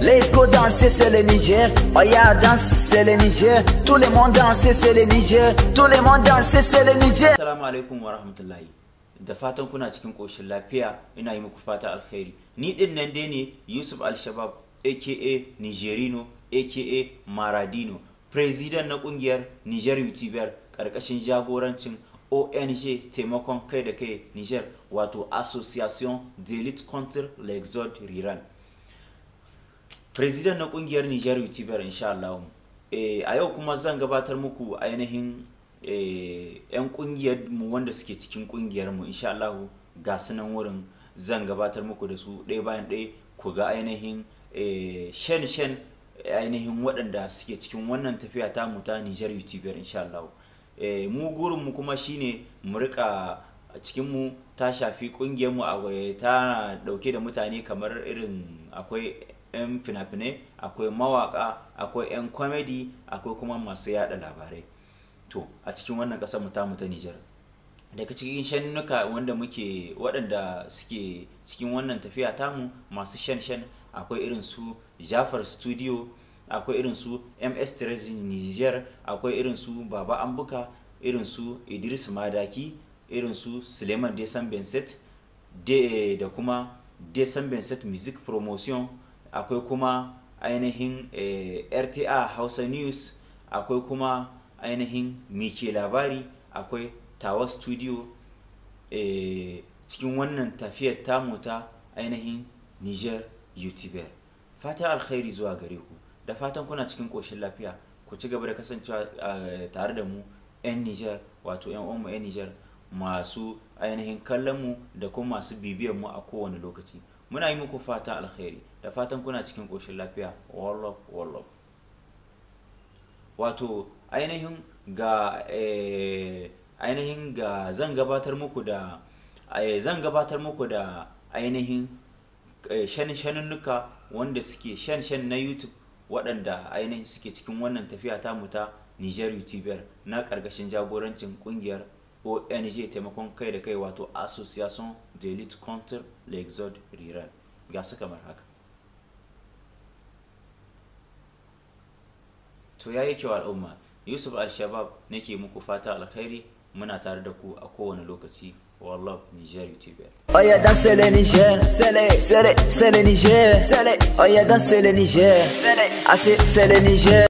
Let's go danser, c'est le Niger. Oh yeah, danse, c'est le Niger. Tout le monde danse, c'est le Niger. Tout le monde danse, c'est le Niger. Assalamu alaikum wa rahmatullahi. Da fatan kuna cikin ƙoshin lafiya ina yi muku fata alkhairi. Ni din nan dai ne Yusuf Al-Shabab aka Nigerino aka Maradino, President na kungiyar Niger YouTuber ƙarƙashin jagorancin ONG taimakon kai da kai Niger wato Association d'Elite contre l'Exode Rural. President na kungiyar Niger YouTuber insha Allah. Eh, a yau kuma zan gabatar muku ainihin eh, 'yan kungiyar mu wanda suke cikin kungiyar mu insha Allah ga sunan wurin zan gabatar muku da su ɗaya bayan ɗaya ku ga ainihin eh, shen shen ainihin waɗanda suke cikin wannan tafiya ta mu ta Niger YouTuber insha Allah. Eh, mu gurin mu kuma shine mu rika cikin mu ta shafi kungiyar mu a ta dauke da mutane kamar irin akwai 'yan fina-finai akwai mawaka akwai 'yan comedy akwai kuma masu yada labarai to a cikin wannan kasar mu tamu ta Nijar daga cikin shannuka wanda muke waɗanda suke cikin wannan tafiya tamu masu shan shan akwai irin su Jafar Studio akwai irin su MS Terezi Niger akwai irin su Baba Ambuka irin su Idris Madaki irin su Suleiman Desan Benset da kuma Desan Benset Music Promotion akwai kuma ainihin eh, rta hausa news akwai kuma ainihin mike labari akwai tawa studio eh, cikin wannan tafiyar tamu ta ainihin niger youtuber fata alkhairi zuwa gare ku da fatan kuna cikin ƙoshin lafiya ku ci gaba da kasancewa uh, tare da mu 'yan niger wato 'yan uwanmu 'yan niger masu ainihin kallon mu da kuma masu bibiyar mu a kowane lokaci muna yi muku fata alkhairi da fatan kuna cikin ƙoshin lafiya wallop wallop wato ainihin ga ainihin ga zan gabatar muku da zan gabatar muku da ainihin shanin-shaninnuka wanda suke shan-shan na youtube waɗanda ainihin suke cikin wannan tafiya tamu ta niger youtuber na ƙarƙashin jagorancin ƙungiyar ONG taimakon kai da kai wato Association d'Elite contre l'Exode Rural ga su kamar haka. To ya yi kyau al'umma, Yusuf Al-Shabab nake muku fata alkhairi muna tare da ku a kowane lokaci. Wallah Niger YouTuber. Oh yeah, danser le Niger, c'est le, c'est le, c'est le Niger, c'est le. Oh yeah, danser le Niger, c'est le, ah c'est, c'est le Niger.